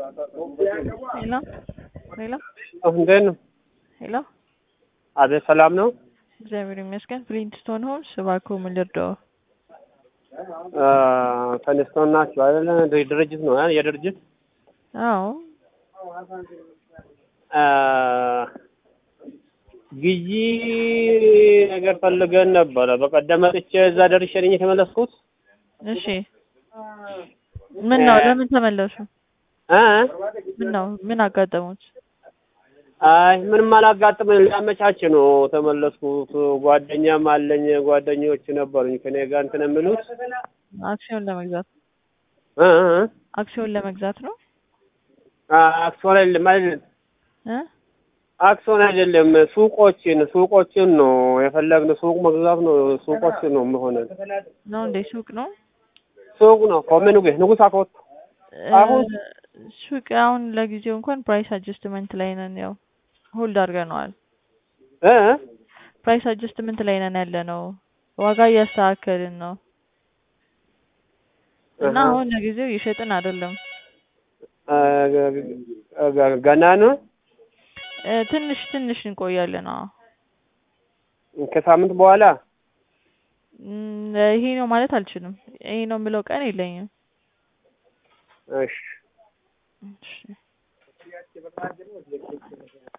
ሄሎ ሄሎ እንዴት ነው? ሄሎ አቤት ሰላም ነው? እግዚአብሔር ይመስገን። ፍሊንትስቶን ሆምስ እባክዎ ምን ልርዳዎ? ተነስተው ናቸው አይደለ? ድርጅት ነው አ- የድርጅት አዎ አ፣ ግዢ ነገር ፈልገን ነበረ። በቀደም መጥቼ እዛ ደርሼ ነኝ የተመለስኩት። እሺ ምን ነው ለምን ተመለሱ? እ ምን ነው ምን አጋጠሙት? አይ ምንም አላጋጥመኝ ሊያመቻች ነው ተመለስኩት። ጓደኛም አለኝ ጓደኞች ነበሩኝ ከኔ ጋር እንትን የሚሉት አክሲዮን ለመግዛት እ እ አክሲዮን ለመግዛት ነው አ- አክሲዮን አይደለም አይደለም እ አክሲዮን አይደለም ሱቆችን ሱቆችን ነው የፈለግነው። ሱቅ መግዛት ነው። ሱቆችን ነው የሚሆነን። ነው እንዴ ሱቅ ነው? ሱቅ ነው ኮሜኑ ጌ ንጉስ አኮት አሁን እ፣ ሱቅ አሁን ለጊዜው እንኳን ፕራይስ አጀስትመንት ላይ ነን። ያው ሆልድ አድርገነዋል። እ ፕራይስ አጀስትመንት ላይ ነን ያለ ነው። ዋጋ እያስተካከልን ነው እና አሃ። አሁን ለጊዜው እየሸጥን አይደለም። አ፣ ገ- ገ- ገና ነው እ፣ ትንሽ ትንሽ እንቆያለን። አዎ ከሳምንት በኋላ እም፣ ይሄ ነው ማለት አልችልም። ይሄ ነው የምለው ቀን የለኝም። እሺ እሺ